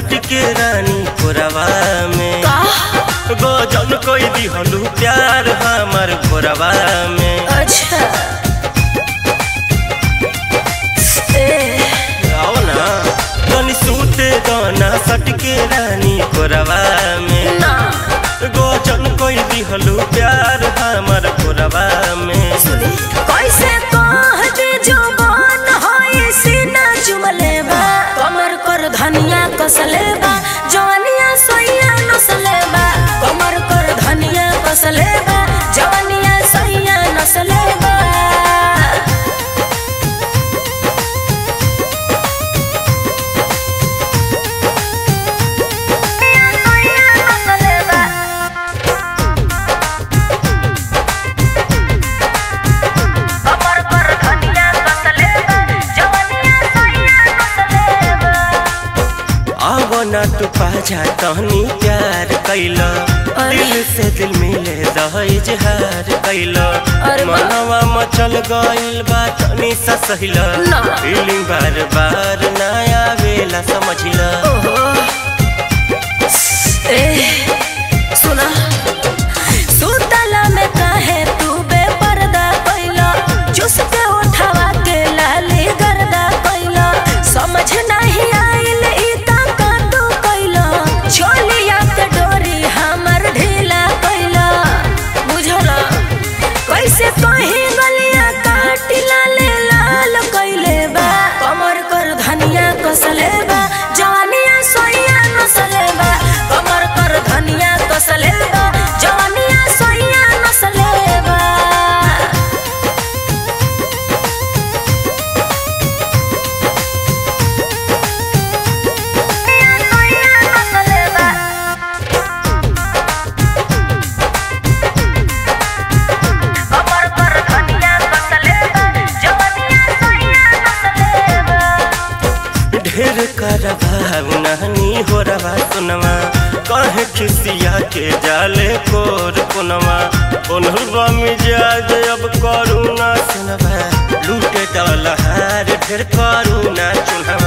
सटके रानी कोरवा में का गजन कोई दिहलू प्यार हमर भोरवा में अच्छा ए आओ ना तनी सूते गाना सटके रानी कोरवा में ना गजन कोई दिहलू प्यार हमर भोरवा में सुनी कैसे कह दे जुबान होई सीना चुमले बा कमर कर धनिया कसले बा जवानिया सोइया नसले बा कमर कर धनिया कसले बा जवानिया सोइया नसले बा सोइया नसले बा कमर पर धनिया कसले बा जवानिया सोइया नसले बा आव ना तू पाजा तहनी प्यार कैला अरे। दिल से दिल मिले दह इजहार कैला अरे बा। मनवा मचल गइल बा तनी सा सहिला ना। फीलिंग बार बार ना आवेला समझिला ओहो ए सुना सुतला में काहे तू बेपर्दा कैला चुस के उठावा के लाली गर्दा कैला समझ नहीं आइल ई का कांदू कैला छोलिया के डोरी हमर ढीला कैला बुझला कैसे कहीं गलिया काट लाले लाल कैले बा कमर कर धनिया कसले बा जवानिया सोइया नसले बा कमर कर धनिया कसले बा जवानिया सोइया नसले बा सोइया नसले बा कमर पर धनिया कसले बा जवानिया सोइया नसले बा ढेर करभाव नहनी हो रवा सुनवा कहे खिसिया के जाले कोर पुनवा उन्हवा मिजाज अब करू ना सुनवा लूटे डलहार ढेर करू ना चुनवा